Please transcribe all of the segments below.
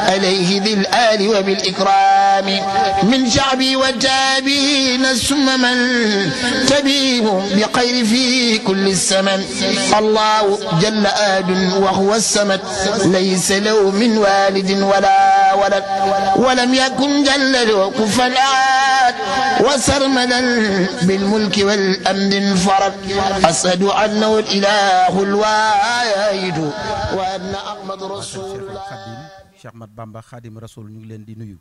عليه ذي الآل وبالإكرام من شعبي وتابعين ثم من تبيهم بخير في كل السمن الله جل آد وهو السمد ليس له من والد ولا ولد ولم يكن جل له كفوا أحد وسرمدا بالملك والأمن انفرد أشهد أنه الإله الواحد وأن أحمد رسول الله Cheikh Ahmad Bamba Khadim Rasoul ñu ngi leen di nuyu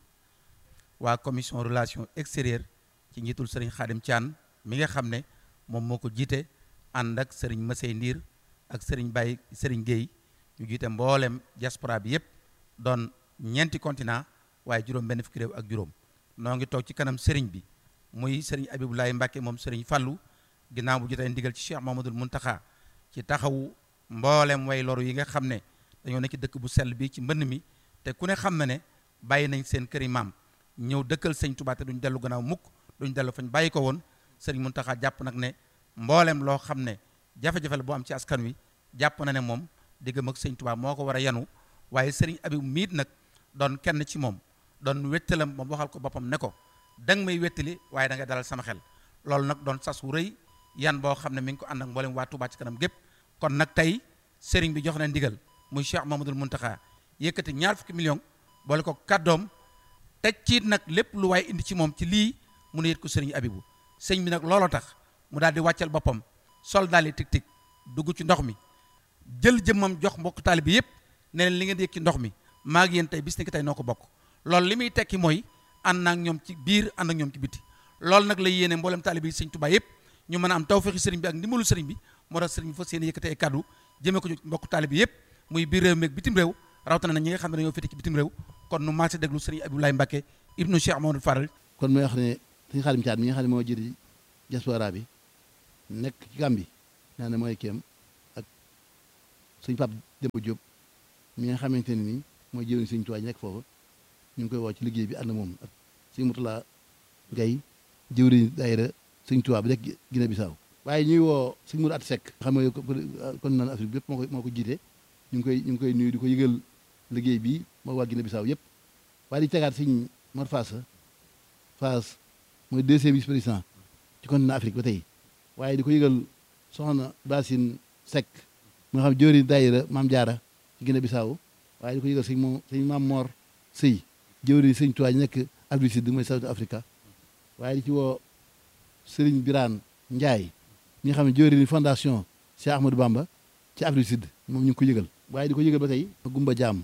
waa commission relation extérieure ci njiitul sëriñ Khadim Thian mi nga xam ne moom moo ko jiite ànd ak sëriñ Masey Ndiir ak sëriñ Baye sëriñ Guèye ñu jiite mboolem diaspora bi yépp doon ñeenti continent waaye juróom benn fukki réew ak juróom noo ngi toog ci kanam sëriñ bi muy sëriñ Abibulaay Mbàkke moom sëriñ Fallu ginnaaw bu jotee ndigal ci Cheikh Mamadul Muntaxa ci taxawu mboolem way loru yi nga xam ne dañoo nekk ci dëkk bu sell bi ci mbënn mi te ku ne xam na ne bàyyi nañ seen këri maam ñëw dëkkal sëñ Tuubaa te duñ dellu gannaaw mukk duñ dellu fañ bàyyi ko woon sëriñ Muntaxa jàpp nag ne mboolem loo xam ne jafe-jafe la boo am ci askan wi jàpp na ne moom diggam ak sëñ Tuubaa moo ko war a yanu waaye sëriñ Abib miit nag doon kenn ci moom doon wettalam moom waxal ko boppam ne ko da nga may wettali waaye da nga dalal sama xel loolu nag doon sas wu rëy yan boo xam ne mi ngi ko ànd ak mboolem waa Tuubaa ci kanam gépp kon nag tey sëriñ bi jox na ndigal muy Cheikh Mamadul Muntaxa yëkkati ñaar fukki million boole ko kàddoom teg ci nag lépp lu waaye indi ci moom ci lii mu ne yët ko sëriñ Abibu sëñ bi nag looloo tax mu daal di wàccal boppam sol daal di tig tig dugg ci ndox mi jël jëmmam jox mbokk taali bi yëpp ne leen li ngeen di yëg ci ndox mi maa ngi yéen tey bis ni ki tey noo ko bokk loolu li muy tekki mooy ànd naa ak ñoom ci biir ànd ak ñoom ci biti loolu nag la yéene mboolem taali bi sëñ Tuubaa yëpp ñu mën a am tawfeexi sëriñ bi ak ndimbalu sëriñ bi moo tax sëriñ bi fas yéene yëkkati ay kàddu jëmee ko ci mbokk taali bi yëpp muy biir réew mi ak bitim réew rawatina na ñi nga xam ne dañoo féete ci bitim réew kon nu maase déglu sëriñ Abdoulaye Mbacke ibnu Cheikh Mamadou Faral kon mooy wax ne suñu Xaadim Caat mi nga xam ne moo jëri diaspora bi nekk ci Gàmbi naa ne mooy kéem ak suñ Pap Demba Diop mi nga xamante ne nii mooy jëriñ suñ tuwaay nekk foofu ñu ngi koy woo ci liggéey bi ànd moom ak suñ Mutula Gay jëwriñ daayira suñ tuwaa bi nekk Guinée Bissau waaye ñuy woo suñ Muru At Sekk xam nga kon naan Afrique bi yëpp moo ko moo ko jiite ñu ngi koy ñu ngi koy nuyu di ko yëgal liggéey bi moo waa Guinée Bissau yëpp waaye di tegaat suñ Mor Faasa Faas mooy deuxième vice président ci continent Afrique ba tey waaye di ko yëgal soxna Basine Seck mu nga xam jóori daayira Maam Jaara ci Guinée Bissau waaye di ko yëgal sëñ moom sëñ Maam Mor Sëy jóori sëñ Tuubaa ñu nekk Afrique Sud mooy South Africa waaye di ci woo Sëriñ Biraan Njaay ñi nga xam ne jóori ni fondation Cheikh Ahmadou Bamba ci Afrique Sud moom ñu ngi ko yëgal waaye di ko yëgal ba tey Gumba Jaam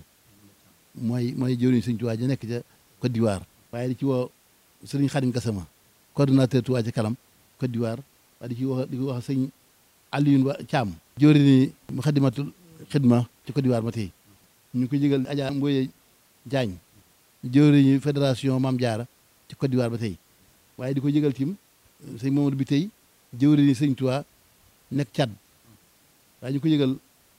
mooy mooy jëwriñ sëñ Tuubaa ja nekk ca Côte d'Ivoire waaye di ci woo sëriñ Xadim Gassama coordonnateur Tuubaa ca kanam Côte d'Ivoire waaye di ci wax di ko wax sëñ Alioune Wa Thiam jëwriñ mu xadimatul xidma ci Côte d'Ivoire ba tey ñu ngi ko yëgal Adja Mboye Diagne jëwriñu fédération Maam Jaara ci Côte d'Ivoire ba tey waaye di ko yëgal tim sëñ Mamadou bi tey jëwriñu sëñ Tuubaa nekk Tchad waaye ñu ko yëgal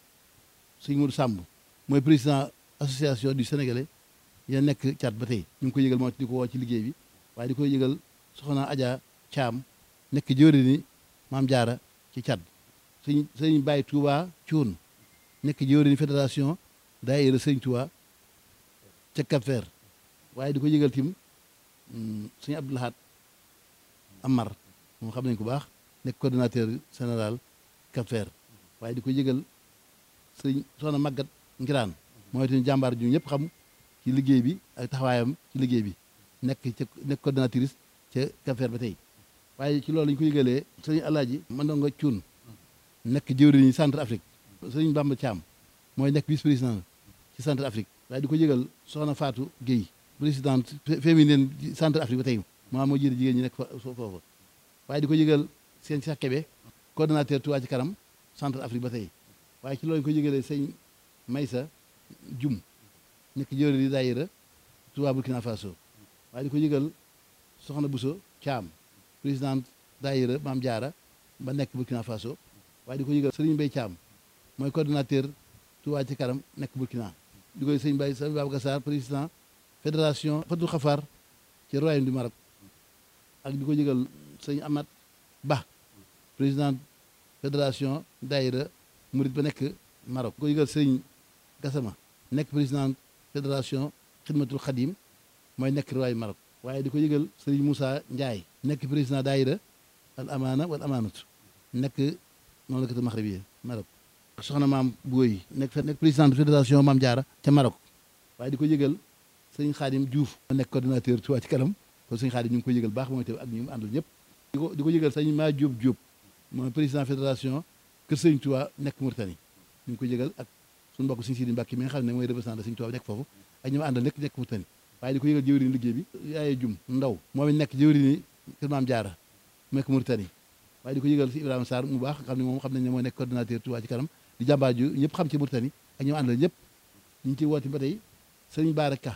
sëñ Modou Samb mooy président association du sénégalais ya nekk Tchad ba tey ñu ngi ko yëgal moo di ko woo ci liggéey bi waaye di ko yëgal soxna Adja Thiam nekk jëwri ni Maam Jaara ci Tchad sëñ sëñ Baye Touba Thioune nekk jëwri ni fédération daayira sëñ Touba ca Cap Vert waaye di ko yëgal tim sëñ Abdoulahat Amar moom xam nañ ko baax nekk coordonnateur général Cap Vert waaye di ko yëgal sëñ soxna Magat Ngiraan mooy tamit jàmbaar ju ñëpp xam ci liggéey bi ak taxawaayam ci liggéey bi nekk ca nekk coordonnatrice ca Cap Vert ba tey waaye ci loolu lañu ko yëgalee sëñ Alaaji Mandongo Cuun nekk jëwriñ centre Afrique sëñ Bamba Thiam mooy nekk vice président ci centre Afrique waaye di ko yëgal soxna Fatou Guèye présidente féminine centre Afrique ba tey maa moo jiite jigéen ñi nekk foofu waaye di ko yëgal seen Cheikh Kébé coordonnateur Touba ci kanam centre Afrique ba tey waaye ci loolu ñu ko yëgalee sëñ Maysa Jum nekk jëwri di daayira Touba Burkina Faso waaye di ko yëgal soxna Bousso Thiam présidente daayira Maam Jaara ba nekk Burkina Faso waaye di ko yëgal Sëriñ Mbay Thiam mooy coordonnateur Touba ci kanam nekk Burkina di koy sëñ Bay sëñ Babacar Sarr président fédération Fatou Khafar ci royaume du Maroc ak di ko yëgal sëñ Amat Ba président fédération daayira Murit ba nekk Maroc ko yëgal sëñ Gassama nekk président fédération xidmatul xadim mooy nekk riwaayu Maroc waaye di ko yëgal Serigne Moussa Ndiaye nekk président daayira al amaana wal amaanatu nekk noonu la ko maxribiya Maroc soxna maam Booy nekk nekk président de fédération Maam Jaara ca Maroc waaye di ko yëgal sëñ Xaadim Diouf nekk coordinateur Touba ci kanam kon sëñ Xaadim ñu ngi ko yëgal baax mooy te ak ñu mu àndal ñëpp di ko di ko yëgal sëñ maa Diop Diop mooy président fédération kër sëñ Touba nekk Mauritanie ñu ngi ko yëgal ak suñu mbokk sëñ Sidi Mbàkke mi nga xam ne mooy représentant sëñ Touba nekk foofu ak ñu mu àndal nekk nekk Mauritanie waaye di ko yëgal jëwriñ liggéey bi yaaye jum ndaw moom it nekk jëwriñ kër Maam Jaara nekk Mauritanie waaye di ko yëgal si Ibrahima Sarr mu baax xam ne moom xam nañ ne mooy nekk coordinateur Touba ci kanam di jàmbaar ju ñëpp xam ci Mauritanie ak ñu mu àndal ñëpp ñu ngi ciy woote ba tey sëñ Baara Ka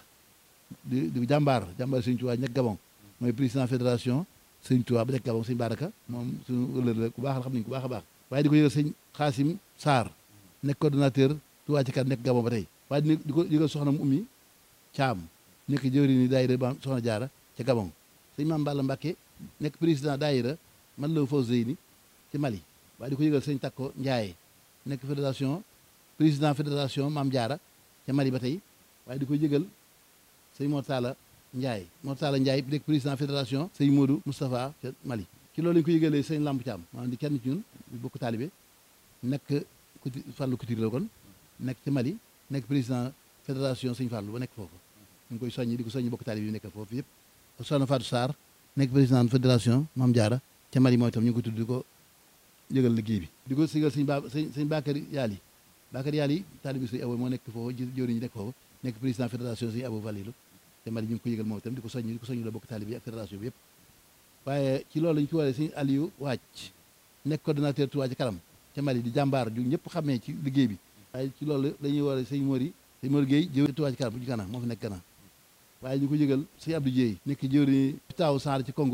di di jàmbaar jàmbaar sëñ Touba nekk Gabon mooy président fédération sëñ Touba ba nekk Gabon sëñ Baara Ka moom suñu wëllër la ku baax la xam nañ ku baax a baax waaye di ko yëgal sëñ Xaasim Sarr nekk coordinateur Touba ci kanam nekk Gabon ba tey waaye di ko yëgal soxna mu ummi Caam nekk jëwriñ ni daayira ba soxna jaara ca Gabon sëñ Maam Balla Mbàkke nekk président daayira man la faw zeyni ci Mali waaye di ko yëgal sëñ Takko Ndiaye nekk fédération président fédération Maam Jaara ca Mali ba tey waaye di ko yëgal sëñ Mortala Ndiaye Mortala Ndiaye nekk président fédération sëñ Modou Moustapha ca Mali ci loolu lañu ko yëgalee sëñ Lamp Thiam maanaam di kenn ci ñun bokk taalibe nekk kuti Fàllu Couture la kon nekk ci Mali nekk président fédération sëñ Fàllu ba nekk foofu ñu ngi koy soññi di ko soññi bokk taalibe yi nekk foofu yëpp soxna Fatou Sarr nekk président fédération Maam Jaara ca Mali mooy itam ñu ngi ko tudd di ko yëgal liggéey bi di ko sigal sëñ ba sëñ sëñ Bakary Yaali Bakary Yaali taalibe sëñ Abo moo nekk foofu jëwriñ ñi nekk foofu nekk président fédération sëñ Abo Valilu te Mali ñu ngi ko yëgal moom itam di ko soññ di ko soññ la bokk taalibe yi ak fédération bi yëpp waaye ci loolu lañu ci waree sëñ Aliou Wàcc nekk coordonnateur Touba ci kanam ca Mali di jàmbaar ju ñëpp xamee ci liggéey bi waaye ci loolu dañuy waree sëñ Mori sëñ Mori Gueye jëwriñ Touba ci kanam bu ci kanam moo fi nekk Gana waaye ñu ko yëgal sëñ Abdou Dieye nekk jëwriñ taaw Sarr ci Congo